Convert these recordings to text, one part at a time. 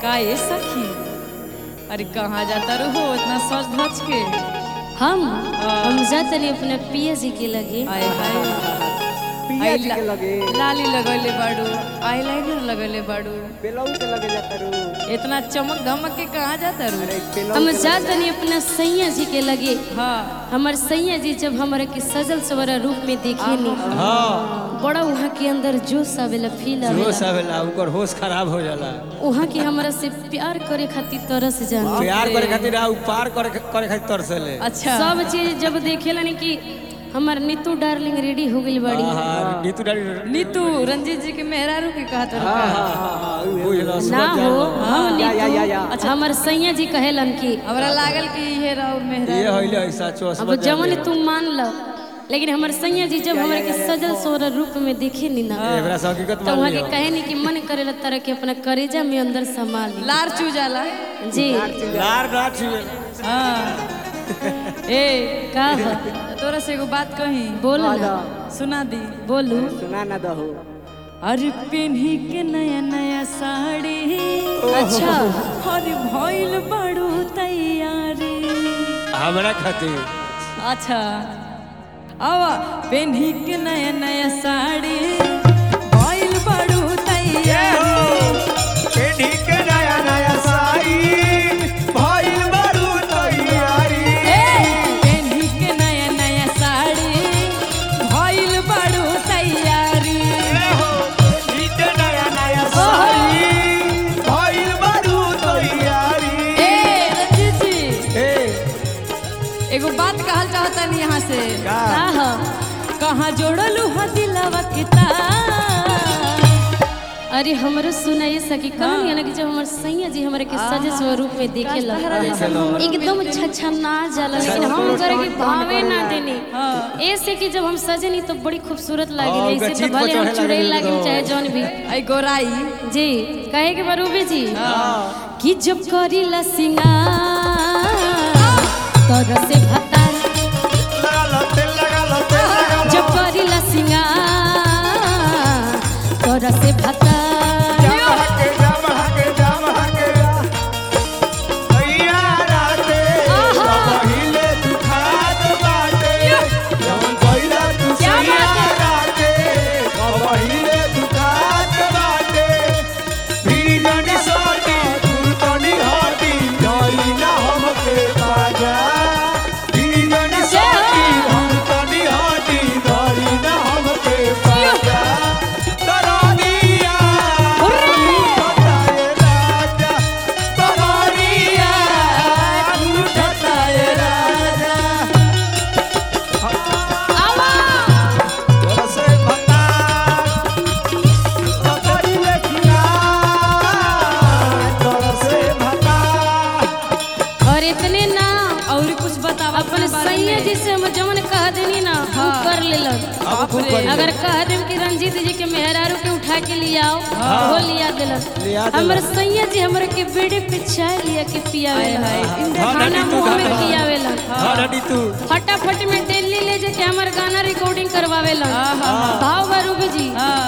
का ये सखी अरे कहाँ जाता रहो इतना सच धज के हम हम जातनी अपने पिया जी के लगे आए हाय पिया आई जी ला- के लगे लाली लगले बाड़ू आईलाइनर लगले बाड़ू बेलऊ के लगे जाता रू इतना चमक धमक के कहाँ जाता रू अरे बेलऊ हम के लगे- जातनी अपने सैया जी के लगे हाँ हमार सैया जी जब हमारे के सजल सवरा रूप में देखे नी हाँ बड़ा वहाँ के अंदर जोश आवेला फील होश आवेला आवेला उनकर होश खराब हो जाला वहाँ के हमरा से प्यार करे खातिर तरस जान प्यार करे खातिर आ पार करे करे खातिर तरसले अच्छा सब चीज जब देखेला नी कि हमार नीतू डार्लिंग रेडी हो गई बड़ी हाँ नीतू डाली नीतू रंजीत जी के मेहरारू के कहा था हाँ हाँ हाँ हाँ उहे, उहे। बुझलो ना समझ हो जाओ हम या, या, या, या। नीतू हमार सैया जी कहेलन कि हमरा लागल कि ये राउर ये मेहरारू होइले ऐसा चो अब जवन तुम मान लो लेकिन हमार सैया जी जब हमारे के सजल सोहर रूप में देखे नी ना एकरा से हकीकत तो मान वहाँ के लियो कहे नी कि मन करेला तरह के अपना करेजा में अंदर संभाल ली। लार चू जाला जी लार ना छुए हाँ ए का हो तोरा से एगो बात कही बोलो ना सुना दी बोलू सुना ना दहो अरे पेन्ही के नया नया साड़ी अच्छा अरे भइल बड़ू तैयारी हमरा खातिर अच्छा आवा पेन्ही के नया नया साड़ी भइल बड़ू तैयारी ए, पेन्ही के नया नया साड़ी भइल बड़ू तैयारी ए रंजीत जी एगो बात कहल चाहता नहीं यहाँ से का हो कहाँ जोड़लू हा दिलवा के तार अरे हमरो सुनाइए सकी कहनी है ना कि जब हमार सैया जी हमारे के सजे स्वरूप में देखे एकदम छछना जाला लेकिन हम करे के भावे ना देनी ऐसे कि जब हम सजे नहीं तो बड़ी खूबसूरत हाँ, लागे उनका ऐसे तो चीत पर भले हम चढ़े चुड़ैल लागे लागे तो। चाहे जौन भी आई गोराई जी कहे के बरूबे जी कि जब करीला सिंगार तर से भतार जब करीला सिंगार तर से भतार और इतने ना और कुछ बतावा अपन सैया जी से हम जवन कह देनी ना हम कर लेलन अब खूब कर अगर कह देम कि रंजीत जी के मेहरारू के उठा के ले आओ वो लिया दिलन लिया दिलन। हमर सैया जी हमरे के बेड़े पे चाय लिया के पियावेलन हाँ, खाना नटी तू मुंह में खा। खियावेलन हाँ नटी तू फटाफट में दिल्ली ले जाके हमर गाना रिकॉर्डिंग करवावेलन भाव बरूबे जी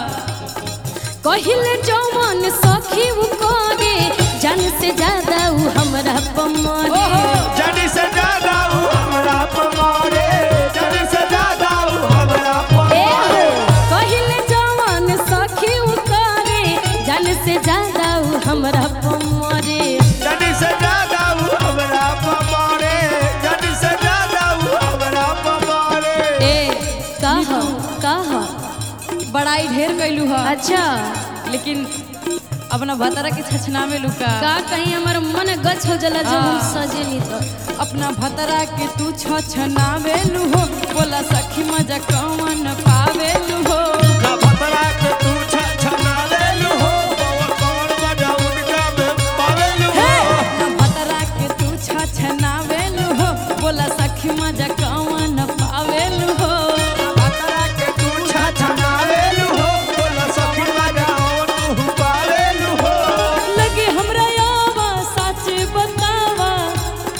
कहिले जौवन सखी उ कोगे जान से ज्यादा उ हमरा पमरे जानी से ज्यादा हूँ हमरा पमारे जानी से ज्यादा हूँ हमरा ए पमारे हो, कहिले जवान सखी उ करे जान से ज्यादा उ हमरा पमरे जानी से ज्यादा हूँ हमरा पमारे जानी से ज्यादा हूँ हमरा पमारे ए कह कह बड़ाई ढेर कैलू हा अच्छा लेकिन अपना भतरा के छछना में लुका का कहीं हमर मन गच हो जला जब हम सजे नी तो अपना भतरा के तू छछनावेलू हो बोला सखी मजा कौन पावेलू हो ना भतरा के तू छछना लेलू हो और कौन मजा उनका में पावेलू हो अपना भतरा के तू छछनावेलू हो बोला सखी मजा कौन पावेलू हो भतरा के तू छछना लेलू हो बोला सखी मजा और तू पावेलू हो लगे हमरा यावा सच बतावा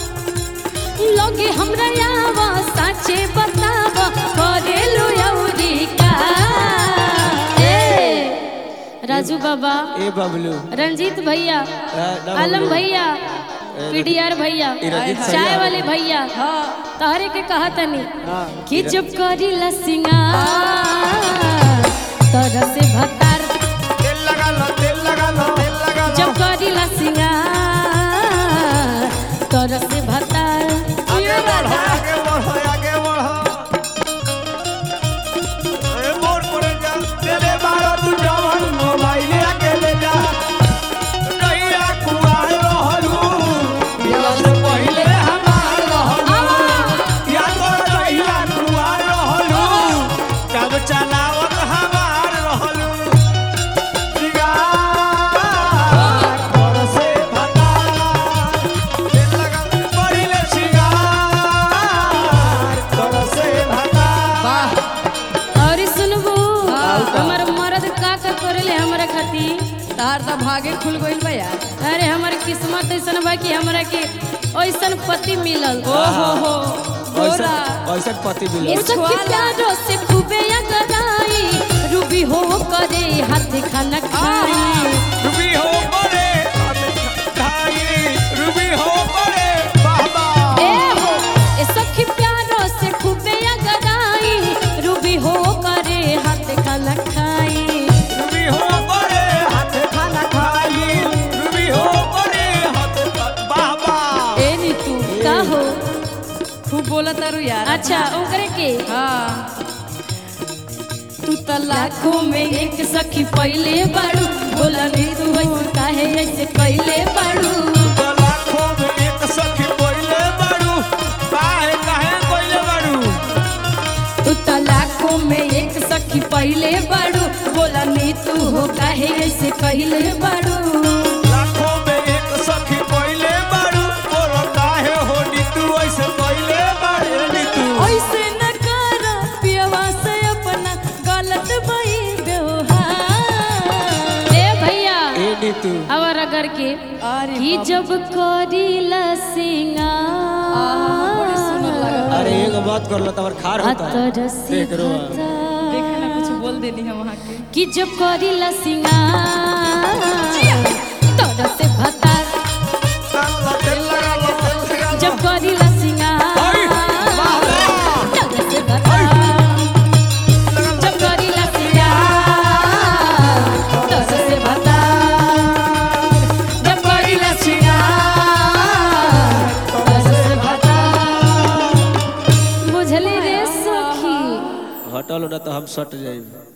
लगे हमरा यावा साचे बतावा करेलु यौरी बाबा ए बबलू रंजीत भैया ए, ना आलम बबलू। भैया पीडीआर भैया ई रंजीत चाय भैया। वाले भैया तहरे के कहा तनी हाँ कि जब करी सिंगार तोरा से भतार तेल लगा लो तेल लगा लो तेल लगा लो जब करी सिंगार तोरा से भतार आगे बढ़ो आगे बढ़ो आगे बढ़ो ए मोर पड़े जा तेरे बारो तू जवान मोबाइल आके ले जा नैया कुआर रहलू या से पहिले हमार रहलू या तो नैया कुआर रहलू कब चलावत हमार रहलू सिगार घर से भता तेल लगा पहिले सिगार घर से भता और सुनबू हमर मर्द का का करेले हमरा खातिर तार तो भागे खुल गइल बा यार अरे हमर किस्मत ऐसन बा कि हमरा के ऐसन पति मिलल ओ हो हो गोरा ऐसा पति मिला ये सखी प्यारो से खूबे अगराई रूबी हो करे हाथ खाना खाई रूबी हो बड़े भाई रूबी हो बड़े बाबा ए हो ए सखी प्यारो से खूबे अगराई रूबी हो करे हाथ खाना खाई रूबी हो बड़े हाथ खाना खाई रूबी हो बड़े हाथ बाबा ए नी तू का हो खूब बोला तारू यार अच्छा ओकरे के हाँ तू त लाखों में एक सखी पहले बाड़ू बोला नहीं तू ऐसे काहे ऐसे पहले बाड़ू तो लाखों में एक सखी कोइले बाड़ू काहे काहे कोइले बाड़ू तू त लाखों में एक सखी पहले बाड़ू बोला नहीं तू हो काहे ऐसे पहले बाड़ू लाखों में एक सखी कोइले बाड़ू बोलो काहे हो नी तू ऐसे कोइले बाड़े नी तू ऐसे न कर पियवा से अपना गलत भई व्यवहार ए भैया ए नीतू और अगर के अरे कि जब करीला बड़ी सुंदर सिंगार लगता अरे एगो बात कर लो तबर खार होता है अतर से देख रो देखे ना कुछ बोल देनी है वहाँ के कि जब करीला सिंगार तोरा से भतार तेल लगा लो तेल लगा लो जब करीला सिंगार तोरा से भतार जब करीला सिंगार तोरा से भतार जब करीला सिंगार तोरा से भतार बुझली रे सखी हटल ना तो हम सट जाएंगे